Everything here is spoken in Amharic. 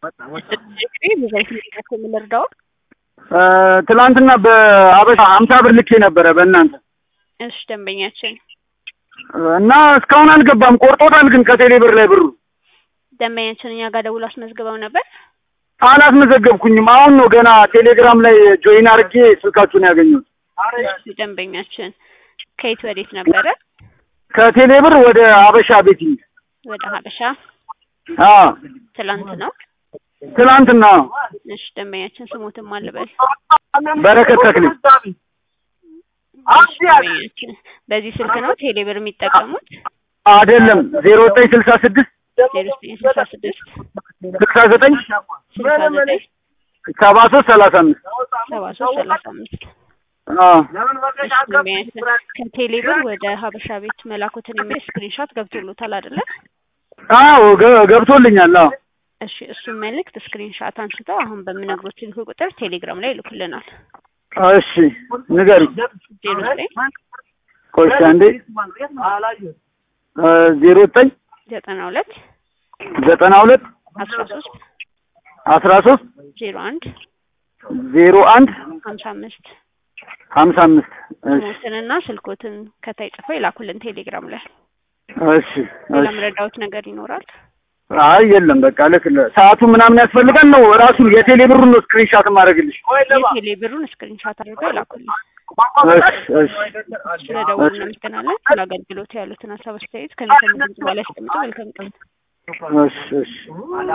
ብዙ አይነት የምንረዳው ትላንትና በአበሻ ሀምሳ ብር ልኬ ነበረ በእናንተ እሺ ደንበኛችን እና እስካሁን አልገባም። ቆርጦታል ግን ከቴሌ ብር ላይ ብሩ ደንበኛችን እኛ ጋር ደውሎ አስመዝግበው ነበር። አላስመዘገብኩኝም። አሁን ነው ገና ቴሌግራም ላይ ጆይን አድርጌ ስልካችሁን ያገኘሁት። እሺ ደንበኛችን ከየት ወዴት ነበረ? ከቴሌ ብር ወደ አበሻ ቤቲንግ ወደ ሀበሻ አ ትላንት ነው። ትላንትና እሺ ደንበኛችን ስሙትም አልበል በረከት ተክሌ እሺ ደንበኛችን በዚህ ስልክ ነው ቴሌ ብር የሚጠቀሙት? አይደለም ዜሮ ዘጠኝ ስልሳ ስድስት ዜሮ ዘጠኝ ስልሳ ስድስት ስልሳ ዘጠኝ ስልሳ ዘጠኝ ሰባ ሶስት ሰላሳ አምስት ሰባ ሶስት ሰላሳ አምስት አ እሺ ደንበኛችን ከቴሌ ብር ወደ ሀበሻ ቤት መላኩትን የሚል ስክሪንሾት ገብቶሎታል አይደለ? አዎ ገ- ገብቶልኛል። አዎ እሺ እሱን መልእክት ስክሪንሾት አንስተው አሁን በምነግሮት ስልክ ቁጥር ቴሌግራም ላይ ይልኩልናል። እሺ ንገሪ። ዜሮ ዘጠኝ ቆይ እስኪ አንዴ እ ዜሮ ዘጠኝ ዘጠና ሁለት ዘጠና ሁለት አስራ ሶስት አስራ ሶስት ዜሮ አንድ ዜሮ አንድ ሀምሳ አምስት ሀምሳ አምስት እሺ ስሞትንና ስልኮትን ከታይ ጽፈው ይላኩልን ቴሌግራም ላይ። እሺ ሌላ እሺ መረዳዎት ነገር ይኖራል? አይ የለም በቃ ልክ ሰዓቱ ምናምን ያስፈልጋል ነው ራሱን የቴሌ ብሩን ነው ስክሪንሻት ማድረግልሽ። የቴሌ ብሩን ስክሪንሻት አድርገው ይላኩልን። እሺ እሺ ስለደወሉ እናመሰግናለን። ስለ አገልግሎት ያሉትን ሀሳብ አስተያየት ከሚሰሙ ድምጽ በኋላ ያስቀምጡ። መልካም ቀን። እሺ እሺ